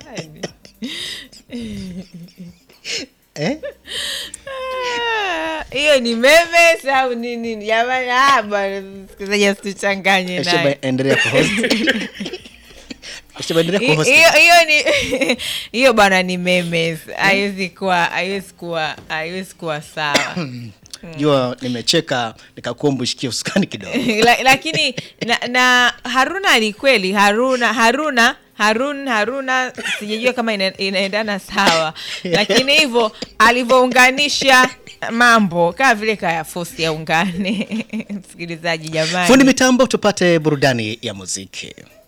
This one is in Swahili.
eh? Ah, hiyo ni memes au nini jamani ah, bwana msikilizaji asituchanganye Esheba, naye endelea kuhost Esheba, endelea Hi- kuhost hiyo hiyo ni hiyo bwana ni memes haiwezi kuwa haiwezi kuwa haiwezi kuwa sawa jua nimecheka nikakuomba ushikie usukani kidogo La- lakini na, na haruna ni kweli haruna haruna harun haruna sijajua kama ina, inaendana sawa lakini hivyo alivyounganisha mambo kama vile kaya fosi yaungane msikilizaji jamani fundi mitambo tupate burudani ya muziki